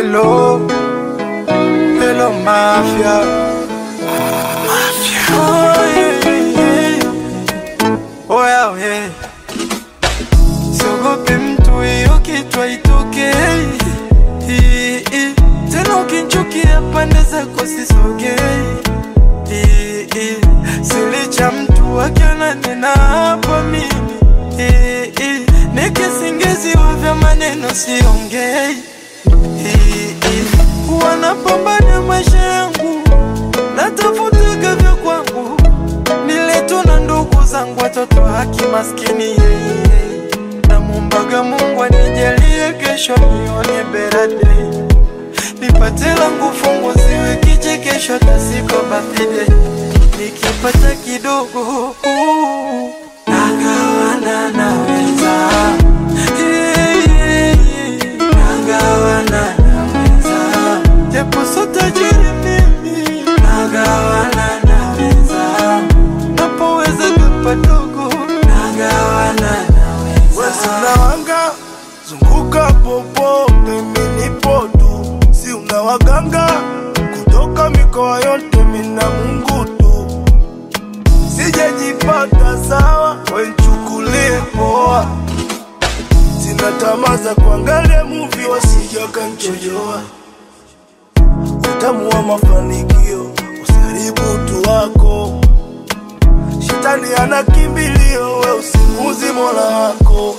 Hello, hello mafia. Mafia. Oh yeah, yeah, yeah. Oh yeah, yeah. Siogope mtu, hiyo kitu haitokei. Hii, hii. Tena ukinchukia pande zako sisogei. Hii, hii. Silicha mtu akiona nina hapa mimi. Hii, hii. Nikisingiziwa vya maneno siongei. Hii, hii. Wanapambana maisha yangu, natafutaga vya kwangu, nileto na ndugu zangu, watoto haki maskini yeye. Namwombaga Mungu anijalie kesho nione better day, nipate langu fungu ziwe kichekesho tasiko birthday, nikipata kidogo uh, nagawana na wenzangu Yeah, yeah, yeah. Nagawana na wenzangu. Japo so tajiri mimi nagawana na wenzangu, napoweza padogo nagawana na wenzangu. Wesi unawanga zunguka popote, mimi nipo tu, si una waganga kutoka mikoa yote, mina Mungu tu, sijajipata sawa, wenchukulie poa, sina tamaa za kuangalia muvi, wasija kanchojoa utamu wa mafanikio, usiharibu utu wako. Shetani ana kimbilio, we usimuzi mola wako.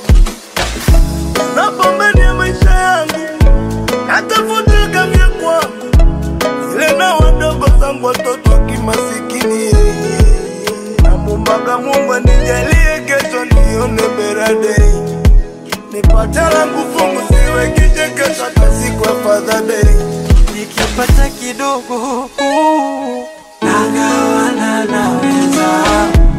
Unapambania maisha yangu, natafuta vya kwangu, ile na wadogo zangu watoto wa kimasikini. Namwombaga Mungu anijalie kesho nione better day, nipate langu fungu, siwe kichekesho hata siku ya Father Day. nikipata kidogo uh, nagawana na wenzangu